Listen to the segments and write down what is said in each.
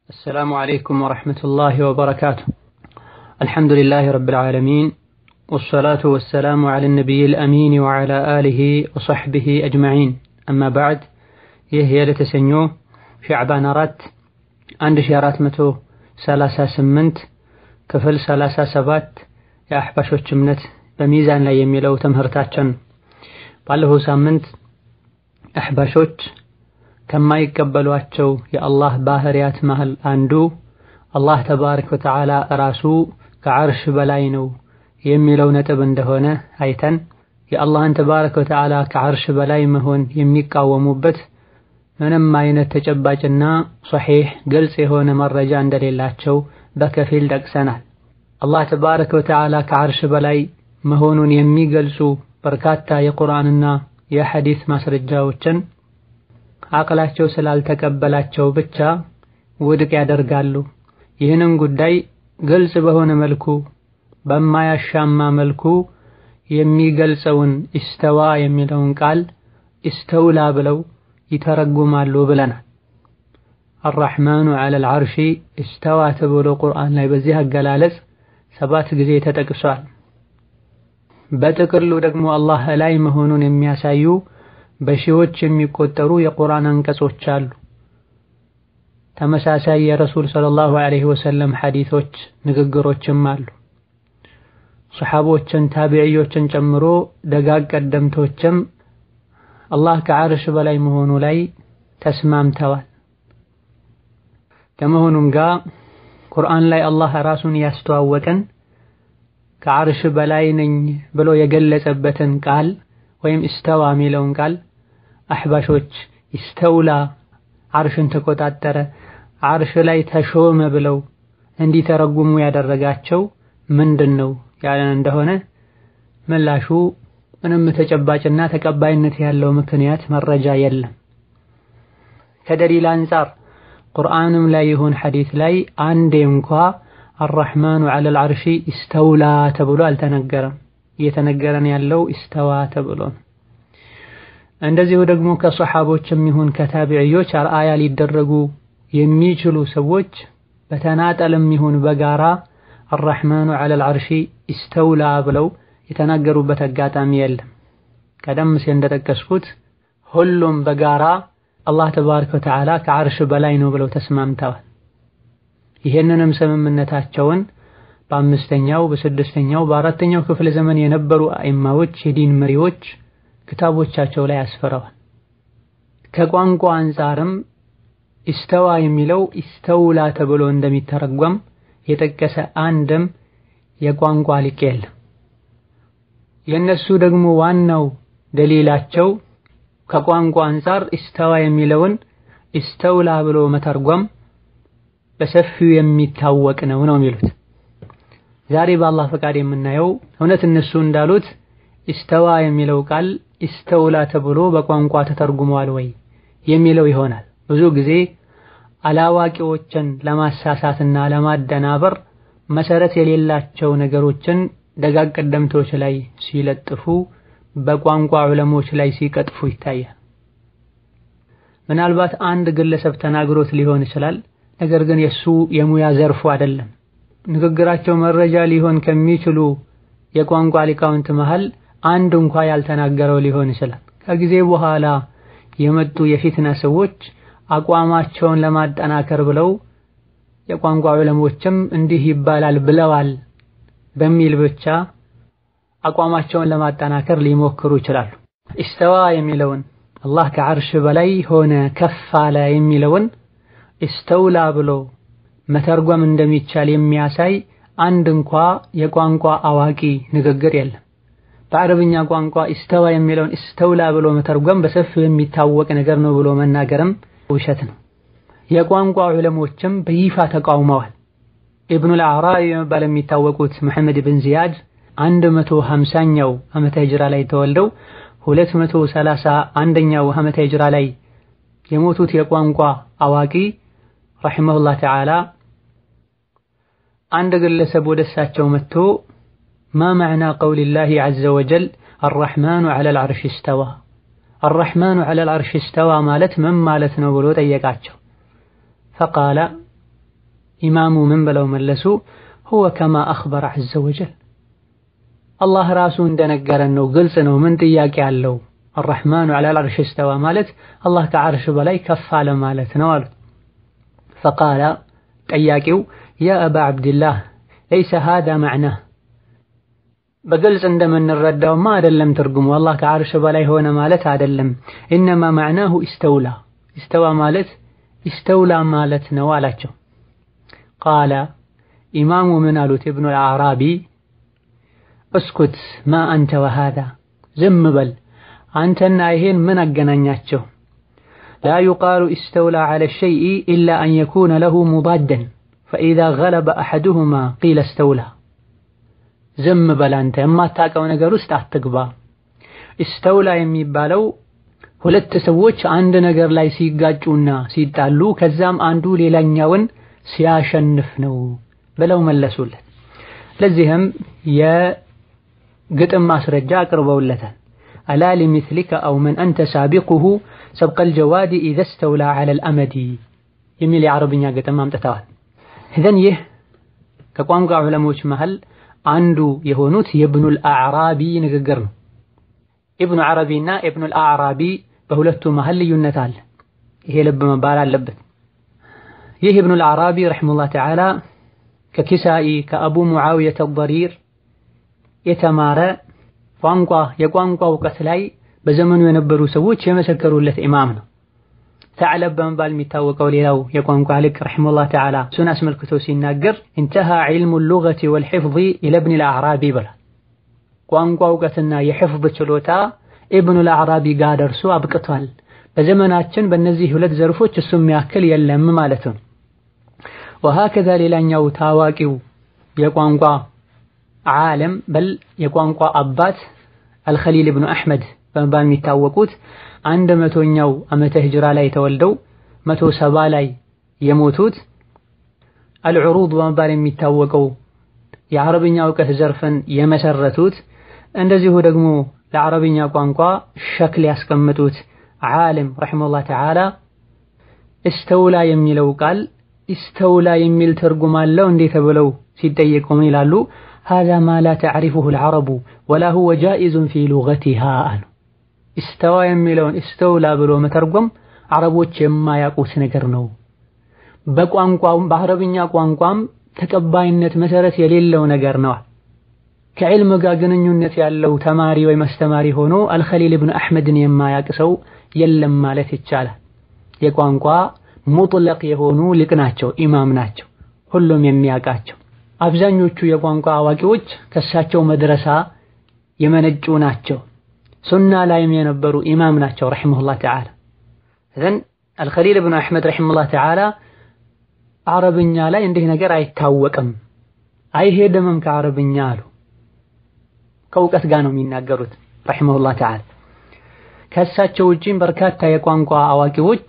السلام عليكم ورحمة الله وبركاته الحمد لله رب العالمين والصلاة والسلام على النبي الأمين وعلى آله وصحبه أجمعين أما بعد ይህ የለተሰኞ ሻዕባን አራት አንድ ሺ አራት መቶ ሰላሳ ስምንት ክፍል ሰላሳ ሰባት የአሕባሾች እምነት በሚዛን ላይ የሚለው ትምህርታችን ባለፈው ሳምንት አሕባሾች ከማይቀበሏቸው የአላህ ባህሪያት መሃል አንዱ አላህ ተባረከ ወተዓላ ራሱ ከዓርሽ በላይ ነው የሚለው ነጥብ እንደሆነ አይተን የአላህን ተባረከ ወተዓላ ከዓርሽ በላይ መሆን የሚቃወሙበት ምንም አይነት ተጨባጭና ሶሒሕ ግልጽ የሆነ መረጃ እንደሌላቸው በከፊል ጠቅሰናል። አላህ ተባረከ ወተዓላ ከዓርሽ በላይ መሆኑን የሚገልጹ በርካታ የቁርአንና የሐዲስ ማስረጃዎችን አቅላቸው ስላልተቀበላቸው ብቻ ውድቅ ያደርጋሉ። ይህንን ጉዳይ ግልጽ በሆነ መልኩ በማያሻማ መልኩ የሚገልጸውን ኢስተዋ የሚለውን ቃል ኢስተውላ ብለው ይተረጉማሉ ብለናል። አራሕማኑ ዐለል ዐርሺ ኢስተዋ ተብሎ ቁርአን ላይ በዚህ አገላለጽ ሰባት ጊዜ ተጠቅሷል። በጥቅሉ ደግሞ አላህ ላይ መሆኑን የሚያሳዩ በሺዎች የሚቆጠሩ የቁርአን አንቀጾች አሉ። ተመሳሳይ የረሱል ሰለላሁ ዐለይሂ ወሰለም ሐዲሶች ንግግሮችም አሉ። ሰሓቦችን ታቢዕዮችን ጨምሮ ደጋግ ቀደምቶችም አላህ ከዓርሽ በላይ መሆኑ ላይ ተስማምተዋል። ከመሆኑም ጋር ቁርአን ላይ አላህ ራሱን ያስተዋወቀን ከዓርሽ በላይ ነኝ ብሎ የገለጸበትን ቃል ወይም ኢስተዋ የሚለውን ቃል አሕባሾች ኢስተውላ ዓርሽን ተቆጣጠረ፣ ዓርሽ ላይ ተሾመ ብለው እንዲተረጉሙ ያደረጋቸው ምንድን ነው ያለን እንደሆነ ምላሹ ምንም ተጨባጭና ተቀባይነት ያለው ምክንያት መረጃ የለም። ከደሊል አንጻር ቁርአንም ላይ ይሁን ሐዲስ ላይ አንዴ እንኳ አራሕማኑ ዐለል ዐርሺ ኢስተውላ ተብሎ አልተነገረም። እየተነገረን ያለው ኢስተዋ ተብሎ ነው። እንደዚሁ ደግሞ ከሰሓቦችም ይሁን ከታቢዕዮች አርአያ ሊደረጉ የሚችሉ ሰዎች በተናጠልም ይሁን በጋራ አራሕማኑ ዐለል ዐርሺ ኢስተውላ ብለው የተናገሩበት አጋጣሚ የለም። ቀደም ሲል እንደጠቀስኩት ሁሉም በጋራ አላህ ተባረከ ወተዓላ ከዓርሽ በላይ ነው ብለው ተስማምተዋል። ይህንንም ስምምነታቸውን በአምስተኛው በስድስተኛው በአራተኛው ክፍለ ዘመን የነበሩ አኢማዎች የዲን መሪዎች ክታቦቻቸው ላይ አስፍረዋል። ከቋንቋ አንጻርም ኢስተዋ የሚለው ኢስተውላ ተብሎ እንደሚተረጎም የጠቀሰ አንድም የቋንቋ ሊቅ የለም። የእነሱ ደግሞ ዋናው ደሊላቸው ከቋንቋ አንጻር ኢስተዋ የሚለውን ኢስተውላ ብሎ መተርጎም በሰፊው የሚታወቅ ነው ነው የሚሉት። ዛሬ በአላህ ፈቃድ የምናየው እውነት እነሱ እንዳሉት ኢስተዋ የሚለው ቃል ኢስተውላ ተብሎ በቋንቋ ተተርጉሟል ወይ የሚለው ይሆናል። ብዙ ጊዜ አላዋቂዎችን ለማሳሳትና ለማደናበር መሰረት የሌላቸው ነገሮችን ደጋግ ቀደምቶች ላይ ሲለጥፉ በቋንቋ ዑለሞች ላይ ሲቀጥፉ ይታያል። ምናልባት አንድ ግለሰብ ተናግሮት ሊሆን ይችላል። ነገር ግን የሱ የሙያ ዘርፉ አይደለም። ንግግራቸው መረጃ ሊሆን ከሚችሉ የቋንቋ ሊቃውንት መሃል አንድ እንኳ ያልተናገረው ሊሆን ይችላል። ከጊዜ በኋላ የመጡ የፊትና ሰዎች አቋማቸውን ለማጠናከር ብለው የቋንቋ ዑለሞችም እንዲህ ይባላል ብለዋል በሚል ብቻ አቋማቸውን ለማጠናከር ሊሞክሩ ይችላሉ። ኢስተዋ የሚለውን አላህ ከዓርሽ በላይ ሆነ ከፍ አለ የሚለውን ኢስተውላ ብሎ መተርጎም እንደሚቻል የሚያሳይ አንድ እንኳ የቋንቋ አዋቂ ንግግር የለም። በአረብኛ ቋንቋ ኢስተዋ የሚለውን ኢስተውላ ብሎ መተርጎም በሰፊው የሚታወቅ ነገር ነው ብሎ መናገርም ውሸት ነው። የቋንቋ ዑለሞችም በይፋ ተቃውመዋል። ኢብኑል አዕራቢ በመባል የሚታወቁት መሐመድ ብን ዚያድ አንድ መቶ ሀምሳኛው ዓመተ ሂጅራ ላይ ተወልደው ሁለት መቶ ሰላሳ አንደኛው ዓመተ ሂጅራ ላይ የሞቱት የቋንቋ አዋቂ ረሒመሁላህ ተዓላ አንድ ግለሰብ ወደ እሳቸው መጥቶ ማ መዕና ቀውሊላሂ ዐዘ ወጀል አራሕማኑ ዐለል ዐርሽ እስተዋ አራሕማኑ ዐለል ዐርሽ እስተዋ ማለት ምን ማለት ነው ብሎ ጠየቃቸው። ፈቃለ ኢማሙ ምን ብለው መለሱ? ሁወ ከማ አኽበረ ዐዘ ወጀል አላህ ራሱ እንደነገረን ነው፣ ግልጽ ነው፣ ምን ጥያቄ አለው? አርረሕማኑ ዐለል ዐርሽ እስተዋ ማለት አላህ ከዐርሽ በላይ ከፍ አለ ማለት ነው አሉት። ፈቃለ ጠያቂው ያ አባ ዐብድላህ ለይሰ ሃዛ መዕናህ በግልጽ እንደምንረዳውማ አይደለም ትርጉሙ አላህ ከዐርሽ በላይ ሆነ ማለት አይደለም። ኢነማ መዕናሁ ኢስተውላ ኢስተዋ ማለት ኢስተውላ ማለት ነው አላቸው። ቃለ ኢማሙ ምን አሉት? ኢብኑል አዕራቢ እስኩት ማ አንተ ወሃዛ ዝም በል አንተና ይሄን ምን አገናኛቸው? ላ ዩቃሉ ኢስተውላ ዐለ ሸይኢ ኢላ አን የኩነ ለሁ ሙዳደን ፈኢዛ ገለበ አሐዱሁማ ቂለ እስተውላ ዝም በል አንተ የማታውቀው ነገር ውስጥ አትግባ። ኢስተውላ የሚባለው ሁለት ሰዎች አንድ ነገር ላይ ሲጋጩና ሲጣሉ ከዛም አንዱ ሌላኛውን ሲያሸንፍ ነው ብለው መለሱለት። ለዚህም የግጥም ማስረጃ አቅርበውለታል። አላ ሊሚስሊከ አው መን አንተ ሳቢቁሁ ሰብቀል ጀዋዲ ኢዘ ስተውላ ዐለል አመዲ የሚል የዓረብኛ ግጥም አምጥተዋል። ኢዘን ይህ ከቋንቋ ዑለሞች መሃል አንዱ የሆኑት የኢብኑል አዕራቢ ንግግር ነው። ኢብኑ ዓረቢና ኢብኑል አዕራቢ በሁለቱ መሃል ልዩነት አለ። ይሄ ልብ መባል አለበት። ይህ ኢብኑል አዕራቢ ረሒመሁላህ ተዓላ ከኪሳኢ ከአቡ ሙዓዊየተ አድ-ደሪር የተማረ ቋንቋ የቋንቋ እውቀት ላይ በዘመኑ የነበሩ ሰዎች የመሰከሩለት ኢማም ነው። ተዕለብ በመባል የሚታወቀው ሌላው የቋንቋ ሊቅ ረሒመሁላህ ተዓላ እሱን አስመልክቶ ሲናገር ኢንተሃ ዒልሙ ሉገቲ ወልሒፍዚ ኢለ ኢብኒል አዕራቢ ይበላል። ቋንቋ እውቀትና የሕፍዝ ችሎታ ኢብኑል አዕራቢ ጋር ደርሶ አብቅቷል። በዘመናችን በእነዚህ ሁለት ዘርፎች እሱ የሚያክል የለም ማለት ነው። ወሀከዛ ሌላኛው ታዋቂው የቋንቋ ዓለም በል የቋንቋ አባት አልኸሊል ብኑ አሕመድ በመባል የሚታወቁት አንድ መቶኛው ዓመተ ሂጅራ ላይ ተወልደው መቶ ሰባ ላይ የሞቱት አልዑሩድ በመባል የሚታወቀው የዓረብኛ እውቀት ዘርፍን የመሰረቱት እንደዚሁ ደግሞ ለዓረብኛ ቋንቋ ሸክል ያስቀምጡት ዓለም ረሒመሁላህ ተዓላ እስተውላ የሚለው ቃል እስተውላ የሚል ትርጉም አለው እንዴ ተብለው ሲጠየቁ ምን ይላሉ? ሃዛ ማ ላ ተዕሪፉሁ አልዓረቡ ወላ ሁወ ጃኢዙን ፊ ሉገቲሃ አሉ። እስተዋ የሚለውን እስተውላ ብሎ መተርጎም አረቦች የማያውቁት ነገር ነው። በቋንቋም በአረብኛ ቋንቋም ተቀባይነት መሰረት የሌለው ነገር ነው። ከዕልም ጋር ግንኙነት ያለው ተማሪ ወይም አስተማሪ ሆኖ አልኸሊል ብኑ አሕመድን የማያውቅ ሰው የለም ማለት ይቻላል። የቋንቋ ሙጥለቅ የሆኑ ሊቅ ናቸው፣ ኢማም ናቸው፣ ሁሉም የሚያውቃቸው። አብዛኞቹ የቋንቋ አዋቂዎች ከእሳቸው መድረሳ የመነጩ ናቸው። ሱና ላይም የነበሩ ኢማም ናቸው ረሒመሁላህ ተዓላ። እዘን አልኸሊል ብኑ አሕመድ ረሒመሁላህ ተዓላ አረብኛ ላይ እንዲህ ነገር አይታወቅም አይሄድምም ከአረብኛ አሉ። ከእውቀት ጋር ነው የሚናገሩት ረሒመሁላህ ተዓላ። ከእሳቸው ውጪም በርካታ የቋንቋ አዋቂዎች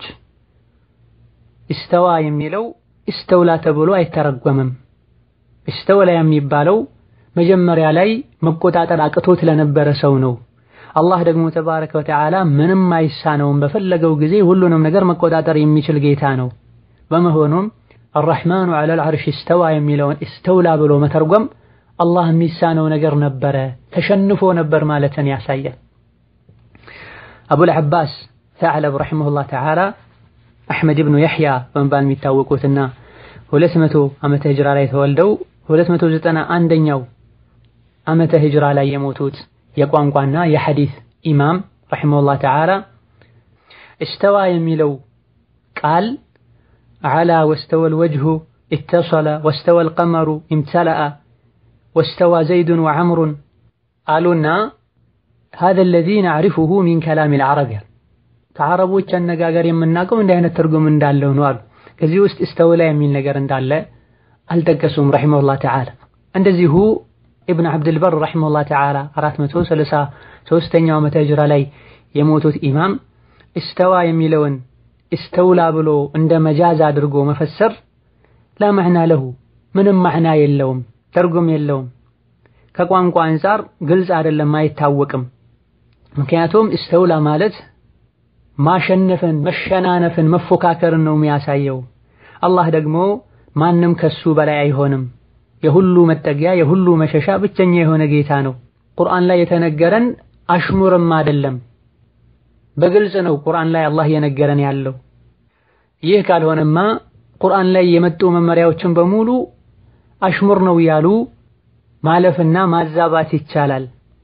እስተዋ የሚለው እስተውላ ተብሎ አይተረጎምም። እስተውላ የሚባለው መጀመሪያ ላይ መቆጣጠር አቅቶት ለነበረ ሰው ነው። አላህ ደግሞ ተባረከ ወተዓላ ምንም አይሳነውም። በፈለገው ጊዜ ሁሉንም ነገር መቆጣጠር የሚችል ጌታ ነው። በመሆኑም አርረሕማኑ ዐለል ዐርሽ እስተዋ የሚለውን እስተውላ ብሎ መተርጎም አላህ የሚሳነው ነገር ነበረ፣ ተሸንፎ ነበር ማለትን ያሳያል። አቡል ዐባስ ተዕለብ ረሒመሁላህ ተዓላ አሕመድ ብኑ የሕያ በመባል የሚታወቁትና ሁለት መቶ ዓመተ ሂጅራ ላይ ተወልደው ሁለት መቶ ዘጠና አንደኛው ዓመተ ሂጅራ ላይ የሞቱት የቋንቋና የሐዲስ ኢማም ረሒመሁላህ ተዓላ እስተዋ የሚለው ቃል ዐላ ወስተወል ወጅሁ ኢተሰለ ወስተወል ቀመሩ ኢምተለአ ወስተዋ ዘይዱን ወዐምሩን አሉና ሃዛ አለዚ ነዕሪፉሁ ሚን ከላሚል ዐረብ ከዐረቦች አነጋገር የምናውቀው እንዲህ አይነት ትርጉም እንዳለው ነው አሉ። ከዚህ ውስጥ እስተውላ የሚል ነገር እንዳለ አልጠቀሱም ረሒመሁላህ ተዓላ። እንደዚሁ ኢብን ዐብድልበር ረሒመሁላህ ተዓላ አራት መቶ ሰላሳ ሦስተኛው ዓመተ ሂጅራ ላይ የሞቱት ኢማም እስተዋ የሚለውን እስተውላ ብሎ እንደ መጃዝ አድርጎ መፈሰር ላ መዕና ለሁ ምንም መዕና የለውም፣ ትርጉም የለውም። ከቋንቋ አንጻር ግልጽ አይደለም፣ አይታወቅም። ምክንያቱም እስተውላ ማለት ማሸነፍን፣ መሸናነፍን፣ መፎካከርን ነው የሚያሳየው። አላህ ደግሞ ማንም ከሱ በላይ አይሆንም። የሁሉ መጠጊያ የሁሉ መሸሻ ብቸኛ የሆነ ጌታ ነው። ቁርአን ላይ የተነገረን አሽሙርም አይደለም፣ በግልጽ ነው ቁርአን ላይ አላህ እየነገረን ያለው። ይህ ካልሆነማ ቁርአን ላይ የመጡ መመሪያዎችን በሙሉ አሽሙር ነው ያሉ ማለፍና ማዛባት ይቻላል።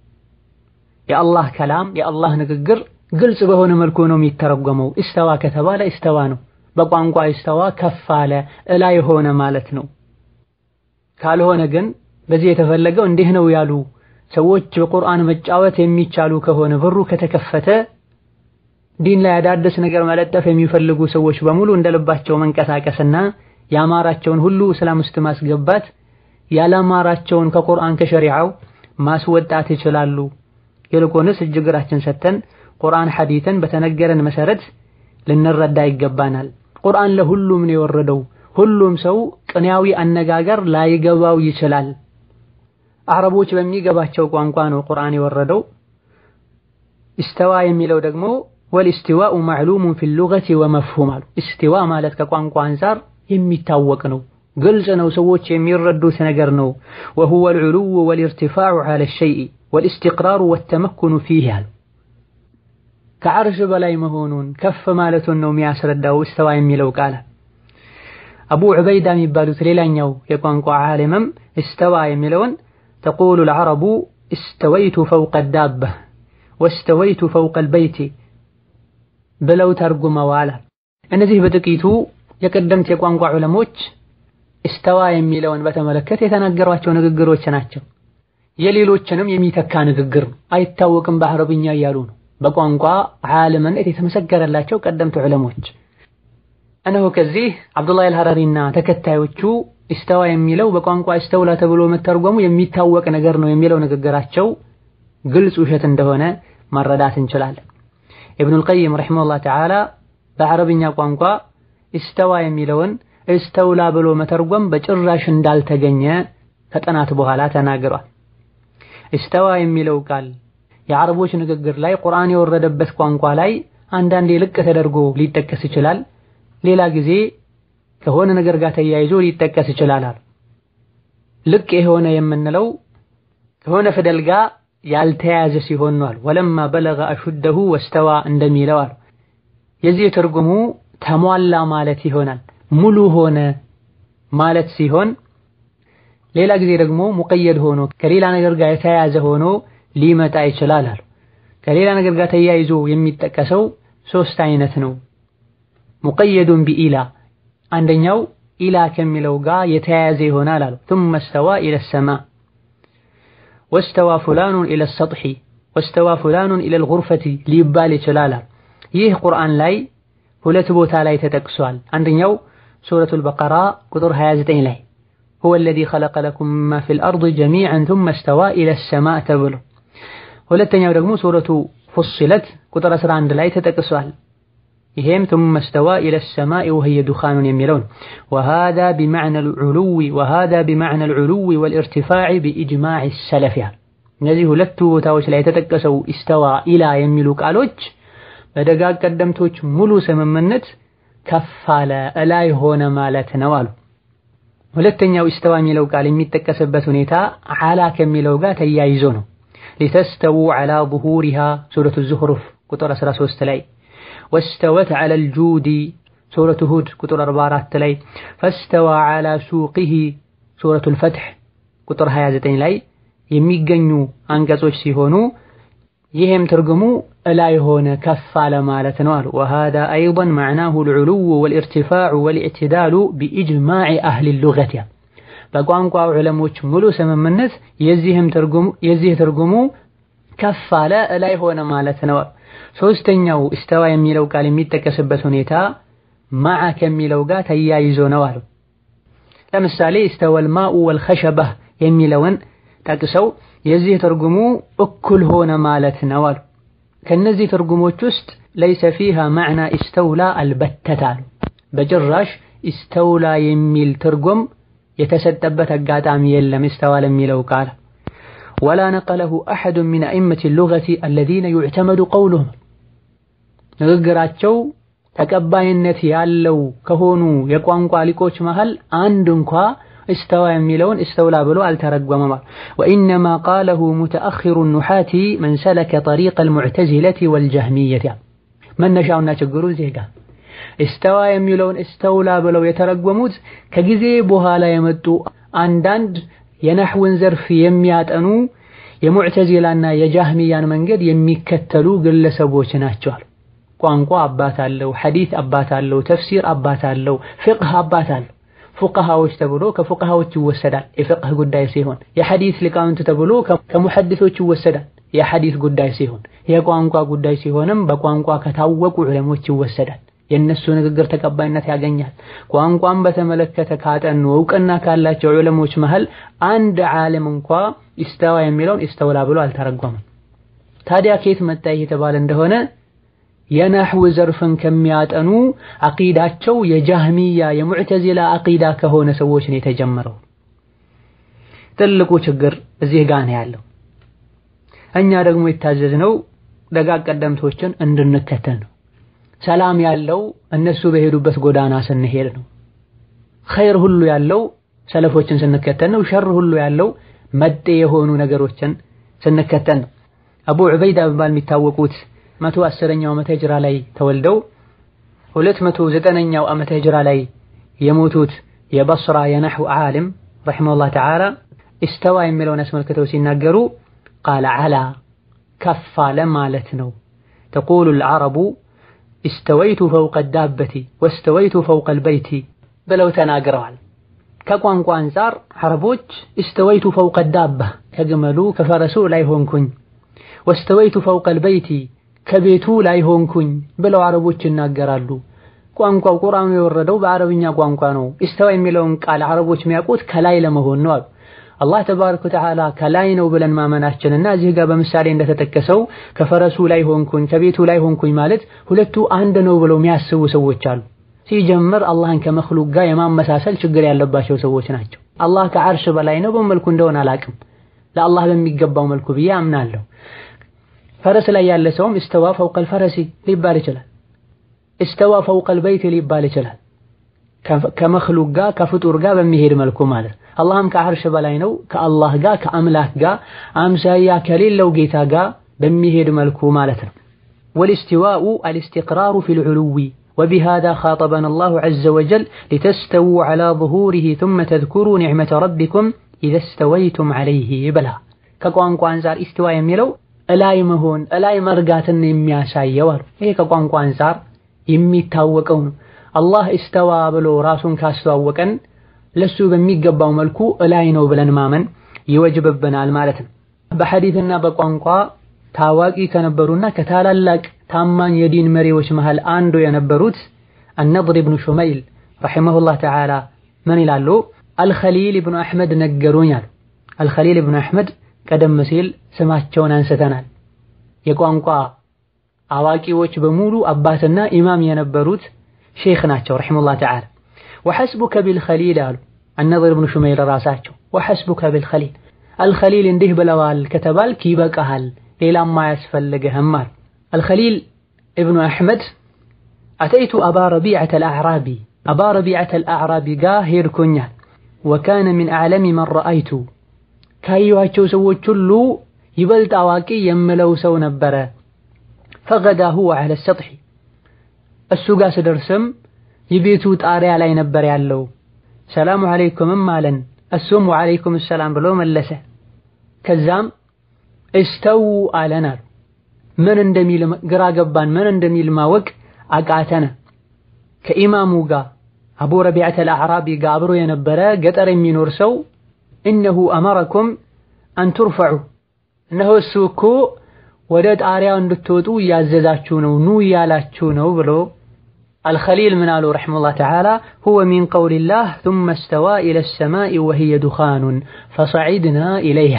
የአላህ ከላም የአላህ ንግግር ግልጽ በሆነ መልኩ ነው የሚተረጎመው። እስተዋ ከተባለ እስተዋ ነው። በቋንቋ እስተዋ ከፍ አለ እላይ ሆነ ማለት ነው። ካልሆነ ግን በዚህ የተፈለገው እንዲህ ነው ያሉ ሰዎች በቁርአን መጫወት የሚቻሉ ከሆነ በሩ ከተከፈተ ዲን ላይ አዳዲስ ነገር መለጠፍ የሚፈልጉ ሰዎች በሙሉ እንደልባቸው መንቀሳቀስና ያማራቸውን ሁሉ እስላም ውስጥ ማስገባት ያላማራቸውን ከቁርአን ከሸሪዓው ማስወጣት ይችላሉ። ይልቁንስ እጅ እግራችን ሰተን ቁርአን ሐዲትን በተነገረን መሰረት ልንረዳ ይገባናል። ቁርአን ለሁሉም ነው የወረደው። ሁሉም ሰው ቅኔያዊ አነጋገር ላይገባው ይችላል። አረቦች በሚገባቸው ቋንቋ ነው ቁርአን የወረደው። ኢስተዋ የሚለው ደግሞ ወልኢስቲዋኡ ማዕሉሙን ፊል ሉገቲ ወመፍሁም አሉ። ኢስቲዋ ማለት ከቋንቋ አንፃር የሚታወቅ ነው፣ ግልጽ ነው፣ ሰዎች የሚረዱት ነገር ነው። ወሁወ አልዑሉው ወልኢርቲፋዑ ዐለ ሸይኢ ወልኢስቲቅራሩ ወተመኩኑ ፊህ አሉ። ከዐርሽ በላይ መሆኑን ከፍ ማለቱን ነው የሚያስረዳው እስተዋ የሚለው ቃል። አቡ ዑበይዳ የሚባሉት ሌላኛው የቋንቋ ዓሊምም እስተዋ የሚለውን ተቁሉ ልዐረቡ እስተወይቱ ፈውቀ ዳባ ወስተወይቱ ፈውቀ ልበይቲ ብለው ተርጉመዋል። እነዚህ በጥቂቱ የቀደምት የቋንቋ ዑለሞች እስተዋ የሚለውን በተመለከተ የተናገሯቸው ንግግሮች ናቸው። የሌሎችንም የሚተካ ንግግር አይታወቅም በአረብኛ እያሉ ነው። በቋንቋ ዓለምነት የተመሰገረላቸው ቀደምት ዑለሞች እነሆ ከዚህ አብዱላህ አልሐራሪና ተከታዮቹ ኢስተዋ የሚለው በቋንቋ ኢስተውላ ተብሎ መተርጎሙ የሚታወቅ ነገር ነው የሚለው ንግግራቸው ግልጽ ውሸት እንደሆነ መረዳት እንችላለን። ኢብኑል ቀይም ረሒመሁላህ ተዓላ በአረብኛ ቋንቋ ኢስተዋ የሚለውን ኢስተውላ ብሎ መተርጎም በጭራሽ እንዳልተገኘ ከጥናት በኋላ ተናግሯል። ኢስተዋ የሚለው ቃል የአረቦች ንግግር ላይ ቁርአን የወረደበት ቋንቋ ላይ አንዳንዴ ልቅ ተደርጎ ሊጠቀስ ይችላል። ሌላ ጊዜ ከሆነ ነገር ጋር ተያይዞ ሊጠቀስ ይችላል። ልቅ የሆነ የምንለው ከሆነ ፊደል ጋር ያልተያያዘ ሲሆን ነው። ወለማ በለገ አሹደሁ ወስተዋ እንደሚለው አሉ። የዚህ ትርጉሙ ተሟላ ማለት ይሆናል። ሙሉ ሆነ ማለት ሲሆን፣ ሌላ ጊዜ ደግሞ ሙቀየድ ሆኖ ከሌላ ነገር ጋር የተያያዘ ሆኖ ሊመጣ ይችላል አሉ። ከሌላ ነገር ጋር ተያይዞ የሚጠቀሰው ሶስት አይነት ነው። ሙቀየዱን ቢኢላ አንደኛው ኢላ ከሚለው ጋር የተያያዘ ይሆናል አሉ። ثم استوى الى السماء واستوى فلان الى السطح واستوى فلان الى الغرفة ሊባል ይችላል። ይህ ቁርአን ላይ ሁለት ቦታ ላይ ተጠቅሷል። አንደኛው ሱረቱል በቀራ ቁጥር 29 ላይ هو الذي خلق لكم ما في الأرض جميعا ثم استوى إلى السماء ተብሎ ሁለተኛው ደግሞ ሱረቱ ፉሲለት ቁጥር 11 ላይ ተጠቅሷል። ይሄም ثم استوى إلى السماء وهي دخان የሚለው ነው። وهذا بمعنى العلو وهذا بمعنى العلو والارتفاع بإجماع السلف እነዚህ ሁለቱ ቦታዎች ላይ የተጠቀሰው ኢስተዋ ኢላ የሚሉ ቃሎች በደጋግ ቀደምቶች ሙሉ ስምምነት ከፍ አለ እላይ ሆነ ማለት ነው አሉ። ሁለተኛው ኢስተዋ የሚለው ቃል የሚጠቀስበት ሁኔታ ዓላ ከሚለው ጋር ተያይዞ ነው። ሊተስተው ዓላ ዙሁሪሃ ሱረቱ ዙኽሩፍ ቁጥር 13 ላይ ወስተወት ዓለል ጁዲ ሱረቱ ሁድ ቁጥር 44 ላይ ፈስተዋ ዓላ ሱቂሂ ሱረቱል ፈትሕ ቁጥር 29 ላይ የሚገኙ አንቀጾች ሲሆኑ ይህም ትርጉሙ እላይ ሆነ ከፍ አለ ማለት ነው አሉ። ወሃዛ አይደን መዕናሁ ልዑሉው ወልኢርቲፋዑ ወልኢዕትዳሉ ቢኢጅማዕ አህሊ ሉገት በቋንቋ ዑለሞች ሙሉ ስምምነት የዚህ ትርጉሙ ከፍ አለ እላይ ሆነ ማለት ነው። ሶስተኛው እስተዋ የሚለው ቃል የሚጠቀስበት ሁኔታ ማዓ ከሚለው ጋር ተያይዞ ነው አሉ። ለምሳሌ እስተወል ማኡ ወልኸሸበህ የሚለውን ጠቅሰው የዚህ ትርጉሙ እኩል ሆነ ማለት ነው አሉ። ከነዚህ ትርጉሞች ውስጥ ለይሰ ፊሃ ማዕና ኢስተውላ አልበተት አሉ። በጭራሽ ኢስተውላ የሚል ትርጉም የተሰጠበት አጋጣሚ የለም። ኢስተዋ ለሚለው ቃል ወላ ነቀለሁ አሐዱን ሚን አኢመቲ ሉገቲ አለዚነ ዩዕተመዱ ቀውሉሁም ንግግራቸው ተቀባይነት ያለው ከሆኑ የቋንቋ ሊቆች መሃል አንድ እንኳ እስተዋ የሚለውን እስተውላ ብሎ አልተረጎመም። ወኢነማ ቃለሁ ሙተአኺሩ ኑሓቲ መን ሰለከ ጠሪቀ አልሙዕተዚለቲ ወልጀህሚየቲ። መነሻውና ችግሩ እዚህ ጋር እስተዋ የሚለውን እስተውላ ብለው የተረጎሙት ከጊዜ በኋላ የመጡ አንዳንድ የነሕውን ዘርፍ የሚያጠኑ የሙዕተዚላና የጃህሚያን መንገድ የሚከተሉ ግለሰቦች ናቸው። ቋንቋ አባት አለው፣ ሐዲት አባት አለው፣ ተፍሲር አባት አለው፣ ፍቅህ አባት አለው። ፉቅሃዎች ተብሎ ከፉቅሃዎች ይወሰዳል የፍቅህ ጉዳይ ሲሆን፣ የሐዲት ሊቃውንት ተብሎ ከሙሐዲሶች ይወሰዳል የሐዲት ጉዳይ ሲሆን፣ የቋንቋ ጉዳይ ሲሆንም በቋንቋ ከታወቁ ዑለሞች ይወሰዳል። የእነሱ ንግግር ተቀባይነት ያገኛል። ቋንቋን በተመለከተ ካጠኑ እውቅና ካላቸው ዑለሞች መሃል አንድ ዓለም እንኳ ኢስተዋ የሚለውን ኢስተውላ ብሎ አልተረጎመም። ታዲያ ከየት መጣ የተባለ እንደሆነ የነሕው ዘርፍን ከሚያጠኑ አቂዳቸው የጃህሚያ የሙዕተዚላ አቂዳ ከሆነ ሰዎች ነው የተጀመረው። ትልቁ ችግር እዚህ ጋር ነው ያለው። እኛ ደግሞ የታዘዝነው ደጋግ ቀደምቶችን እንድንከተል ነው። ሰላም ያለው እነሱ በሄዱበት ጎዳና ስንሄድ ነው። ኸይር ሁሉ ያለው ሰለፎችን ስንከተል ነው። ሸር ሁሉ ያለው መጤ የሆኑ ነገሮችን ስንከተል ነው። አቡ ዑበይዳ በመባል የሚታወቁት መቶ አስረኛው ዓመተ ሂጅራ ላይ ተወልደው ሁለት መቶ ዘጠነኛው ዓመተ ሂጅራ ላይ የሞቱት የበስራ የነሕው ዓሊም ረሒመሁላህ ተዓላ ኢስተዋ የሚለውን አስመልክተው ሲናገሩ ቃለ ዓላ ከፍ አለ ማለት ነው። ተቁሉ ልዓረቡ ኢስተወይቱ ፈውቀ ዳበቲ ወስተወይቱ ፈውቀ ልበይቲ ብለው ተናግረዋል። ከቋንቋ አንጻር ዓረቦች ኢስተወይቱ ፈውቀ ዳባ ከግመሉ ከፈረሱ ላይ ሆንኩኝ፣ ወስተወይቱ ፈውቀ ልበይቲ ከቤቱ ላይ ሆንኩኝ ብለው ዓረቦች ይናገራሉ። ቋንቋው ቁርአኑ የወረደው በዓረብኛ ቋንቋ ነው። ኢስተዋ የሚለውን ቃል ዓረቦች የሚያውቁት ከላይ ለመሆን ነው አሉ። አላህ ተባረከ ወተዓላ ከላይ ነው ብለን ማመናችንና እዚህ ጋር በምሳሌ እንደተጠቀሰው ከፈረሱ ላይ ሆንኩኝ ከቤቱ ላይ ሆንኩኝ ማለት ሁለቱ አንድ ነው ብለው የሚያስቡ ሰዎች አሉ። ሲጀምር አላህን ከመክሉቅ ጋር የማመሳሰል ችግር ያለባቸው ሰዎች ናቸው። አላህ ከዓርሽ በላይ ነው በመልኩ እንደሆነ አላቅም፣ ለአላህ በሚገባው መልኩ ብዬ አምናለሁ። ፈረስ ላይ ያለ ሰውም እስተዋ ፈውቀል ፈረሲ ሊባል ይችላል። እስተዋ ፈውቀል በይት ሊባል ይችላል። ከመክሉቅ ጋር ከፍጡር ጋር በሚሄድ መልኩ ማለት አላህም ከዓርሽ በላይ ነው ከአላህ ጋር ከአምላክ ጋር አምሳያ ከሌለው ጌታ ጋር በሚሄድ መልኩ ማለት ነው። ወልእስቲዋኡ አልእስቲቅራሩ ፊል ዑሉዊ ወቢሃዛ ኻጠበና አላሁ ዐዘ ወጀል ሊተስተዉ ዐላ ዙሁሪሂ ሱመ ተዝኩሩ ኒዕመተ ረቢኩም ኢዘ እስተወይቱም ዐለይሂ ብላ ከቋንቋ አንፃር ኢስቲዋ የሚለው እላይ መሆን እላይ መርጋትን የሚያሳየው አሉ። ይሄ ከቋንቋ አንፃር የሚታወቀው ነው። አላህ ኢስተዋ ብሎ ራሱን ካስተዋወቀን ለሱ በሚገባው መልኩ እላይ ነው ብለን ማመን ይወጅብብናል ማለት ነው። በሐዲትና በቋንቋ ታዋቂ ከነበሩና ከታላላቅ ታማኝ የዲን መሪዎች መሃል አንዱ የነበሩት አነድር ብኑ ሹመይል ረሒመሁላህ ተዓላ ምን ይላሉ? አልኸሊል ብኑ አሕመድ ነገሩኝ አሉ። አልኸሊል ብኑ አሕመድ ቀደም ሲል ስማቸውን አንስተናል። የቋንቋ አዋቂዎች በሙሉ አባትና ኢማም የነበሩት ሼኽ ናቸው ረሒመሁላህ ተዓላ ወሐስቡከ ቢልኸሊል አሉ አነድር ብኑ ሹመይል ራሳቸው ወሐስቡከ ቢልኸሊል አልኸሊል እንዲህ ብለዋል ከተባልክ ይበቃሃል፣ ሌላም አያስፈልግህም አሉ። አልኸሊል እብኑ አሕመድ አተይቱ አባ ረቢዐተ አልአዕራቢ አባ ረቢዐተ አልአዕራቢ ጋር ሄድኩኛል። ወካነ ሚን አዕለሚ መን ረአይቱ ካየኋቸው ሰዎች ሁሉ ይበልጥ አዋቂ የምለው ሰው ነበረ። ፈገዳ ሁወ ዐለ ሰጥሒ እሱ ጋር ስደርስም የቤቱ ጣሪያ ላይ ነበር ያለው። ሰላሙ አለይኩምም አለን። እሱም ወአለይኩም ሰላም ብሎ መለሰ። ከዛም እስተው አለን አሉ። ምን እንደሚል ግራ ገባን። ምን እንደሚል ማወቅ አቃተነ። ከኢማሙ ጋር አቡ ረቢዐተ አልአዕራቢ ጋር አብሮ የነበረ ገጠር የሚኖር ሰው እነሁ አመረኩም አን ቱርፈዑ እነሆ እሱ እኮ ወደ ጣሪያው እንድትወጡ እያዘዛችሁ ነው፣ ኑ እያላችሁ ነው ብሎ አልኸሊል ምን አሉ ረሒመሁላህ ተዓላ ሁወ ሚን ቀውሊላህ ሱመ እስተዋ ኢለ ሰማኢ ወሂየ ዱኻኑን ፈሰዒድና ኢለይሃ።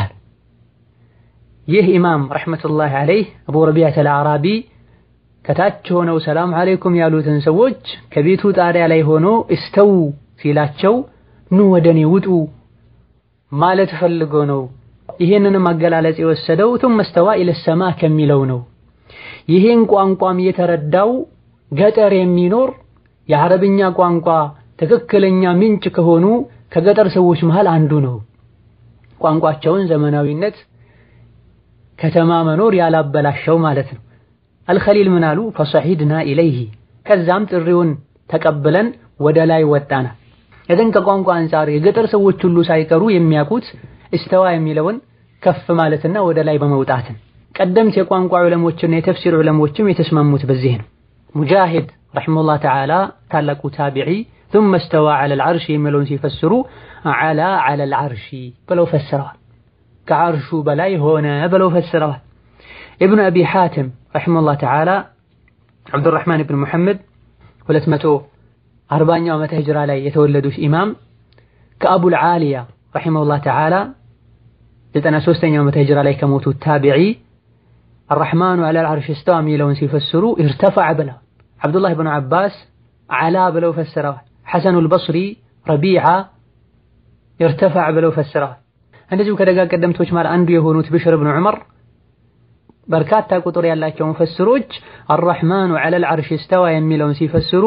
ይህ ኢማም ረሕመቱላህ ዓለይህ አቡ ረቢዐተ አልአዕራቢ ከታች ሆነው ሰላም ዓለይኩም ያሉትን ሰዎች ከቤቱ ጣሪያ ላይ ሆኖ እስተው ሲላቸው ኑ ወደ እኔ ውጡ ማለት ፈልጎ ነው። ይህንንም አገላለጽ የወሰደው ቱመ እስተዋ ኢለ ሰማ ከሚለው ነው። ይህን ቋንቋም የተረዳው ገጠር የሚኖር የአረብኛ ቋንቋ ትክክለኛ ምንጭ ከሆኑ ከገጠር ሰዎች መሃል አንዱ ነው። ቋንቋቸውን ዘመናዊነት ከተማ መኖር ያላበላሸው ማለት ነው። አልኸሊል ምን አሉ? ፈሰዒድና ኢለይሂ ከዛም ጥሪውን ተቀብለን ወደ ላይ ወጣና። እዘን ከቋንቋ አንጻር የገጠር ሰዎች ሁሉ ሳይቀሩ የሚያውቁት እስተዋ የሚለውን ከፍ ማለትና ወደ ላይ በመውጣትን ቀደምት የቋንቋ ዑለሞችና የተፍሲር ዑለሞችም የተስማሙት በዚህ ነው። ሙጃሂድ ረሒመሁላህ ተዓላ ታላቁ ታቢዒ ثم استوى على العرش የሚለውን ሲፈስሩ ዓላ على العرش ብለው ፈስረዋል። ከዓርሹ በላይ ሆነ ብለው ፈስረዋል። ኢብኑ አቢ ሓቲም ረሒመሁላህ ተዓላ ዓብዱራሕማን ብን ሙሐመድ ሁለት መቶ አርባኛው ዓመተ ሂጅራ ላይ የተወለዱት ኢማም ከአቡል ዓሊያ ረሒመሁላህ ተዓላ ዘጠና ሦስተኛው ዓመተ ሂጅራ ላይ ከሞቱት ታቢዒ አራሕማኑ ዐለል ዐርሽ እስተዋ የሚለውን ሲፈስሩ ኢርተፈዐ ብለዋል። ዓብዱላህ ብኑ ዓባስ ዓላ ብለው ፈስረዋል። ሐሰኑል በስሪ ረቢዓ ኢርተፈዐ ብለው ፈስረዋል። እንደዚሁ ከደጋግ ቀደምቶች ማለት አንዱ የሆኑት ብሽር ብኑ ዑመር በርካታ ቁጥር ያላቸው ሙፈስሮች አራሕማኑ ዐለል ዐርሽ እስተዋ የሚለውን ሲፈስሩ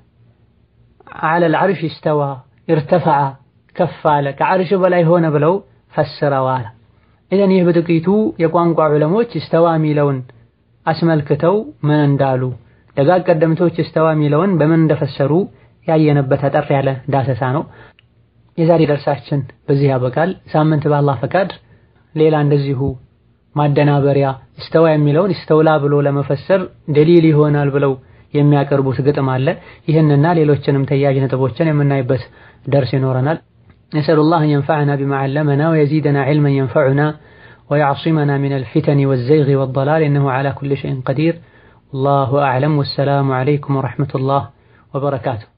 ዐለል ዐርሽ እስተዋ ኢርተፈዐ ከፍ አለ ከዐርሽ በላይ ሆነ ብለው ፈስረዋል። ኢዘን ይህ በጥቂቱ የቋንቋ ዑለሞች እስተዋ የሚለውን አስመልክተው ምን እንዳሉ ደጋግ ቀደምቶች እስተዋ የሚለውን በምን እንደፈሰሩ ያየነበት አጠር ያለ ዳሰሳ ነው። የዛሬ ደርሳችን በዚህ ያበቃል። ሳምንት በአላህ ፈቃድ ሌላ እንደዚሁ ማደናበሪያ እስተዋ የሚለውን እስተውላ ብሎ ለመፈሰር ደሊል ይሆናል ብለው የሚያቀርቡት ግጥም አለ። ይህንና ሌሎችንም ተያያዥ ነጥቦችን የምናይበት ደርስ ይኖረናል። ነስአሉላህ አን የንፈዐና ቢማ ዐለመና ወየዚደና ዒልመን የንፈዑና ወየዕሲመና ሚነል ፊተኒ ወዘይጊ ወደላል ኢነሁ ዐላ ኩሊ ሸይኢን ቀዲር ወላሁ አዕለም። ወሰላሙ ዐለይኩም ወረሕመቱላህ ወበረካቱሁ።